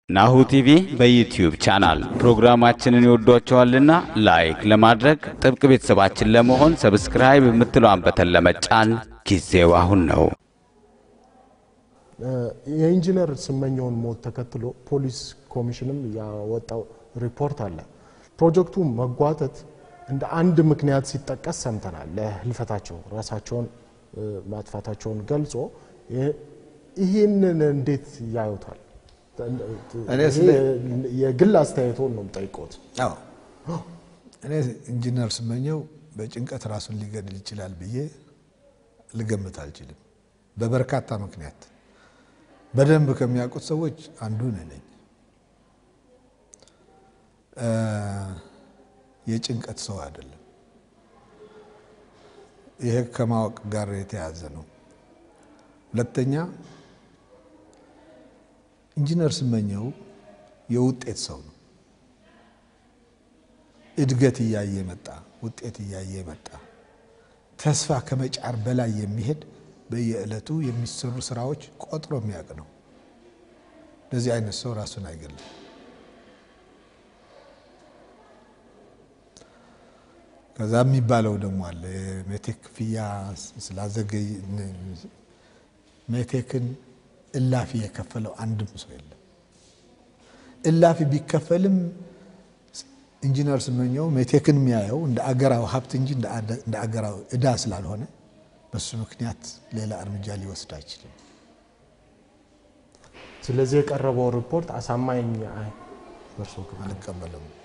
ናሁ ቲቪ በዩትዩብ ቻናል ፕሮግራማችንን ይወዷቸዋልና ላይክ ለማድረግ ጥብቅ ቤተሰባችን ለመሆን ሰብስክራይብ የምትለዋን በተን ለመጫን ጊዜው አሁን ነው። የኢንጂነር ስመኘውን ሞት ተከትሎ ፖሊስ ኮሚሽንም ያወጣው ሪፖርት አለ። ፕሮጀክቱ መጓተት እንደ አንድ ምክንያት ሲጠቀስ ሰምተናል። ለህልፈታቸው ራሳቸውን ማጥፋታቸውን ገልጾ ይህንን እንዴት ያዩታል? እኔ ስለ- የግል አስተያየቶን ነው የምጠይቆት። አዎ እኔ ኢንጂነር ስመኘው በጭንቀት ራሱን ሊገድል ይችላል ብዬ ልገምት አልችልም። በበርካታ ምክንያት በደንብ ከሚያውቁት ሰዎች አንዱ እኔ ነኝ። እ የጭንቀት ሰው አይደለም። ይሄ ከማወቅ ጋር የተያያዘ ነው። ሁለተኛ ኢንጂነር ስመኘው የውጤት ሰው ነው። እድገት እያየ መጣ፣ ውጤት እያየ መጣ። ተስፋ ከመጫር በላይ የሚሄድ በየዕለቱ የሚሰሩ ስራዎች ቆጥሮ የሚያውቅ ነው። እንደዚህ አይነት ሰው ራሱን አይገልም። ከዛ የሚባለው ደግሞ አለ የሜቴክ ክፍያ ስላዘገይ ሜቴክን እላፊ የከፈለው አንድም ሰው የለም። እላፊ ቢከፈልም ኢንጂነር ስመኘው ሜቴክን የሚያየው እንደ አገራዊ ሀብት እንጂ እንደ አገራዊ ዕዳ ስላልሆነ በሱ ምክንያት ሌላ እርምጃ ሊወስድ አይችልም። ስለዚህ የቀረበው ሪፖርት አሳማኝ አይ፣ በእርሶ ግምት? አልቀበልም።